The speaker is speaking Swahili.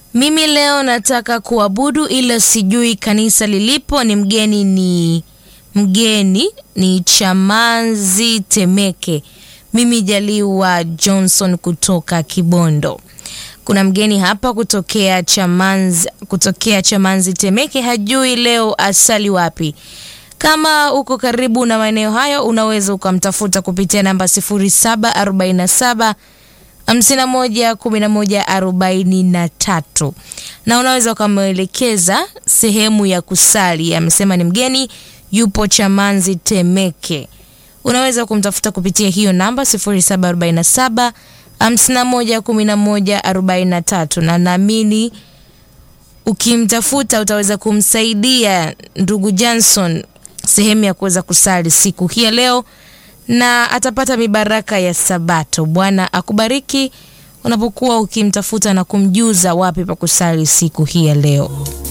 Mimi leo nataka kuabudu ila sijui kanisa lilipo. Ni mgeni ni mgeni ni Chamanzi Temeke. Mimi Jaliwa Johnson kutoka Kibondo. Kuna mgeni hapa kutokea Chamanzi, kutokea Chamanzi Temeke, hajui leo asali wapi. Kama uko karibu na maeneo hayo, unaweza ukamtafuta kupitia namba 0747 51 11 43 na unaweza ukamwelekeza sehemu ya kusali. Amesema ni mgeni yupo Chamanzi Temeke. Unaweza kumtafuta kupitia hiyo namba 0747 51 11 43 na naamini ukimtafuta utaweza kumsaidia ndugu Johnson sehemu ya kuweza kusali siku hii ya leo na atapata mibaraka ya Sabato. Bwana akubariki unapokuwa ukimtafuta na kumjuza wapi pa kusali siku hii ya leo.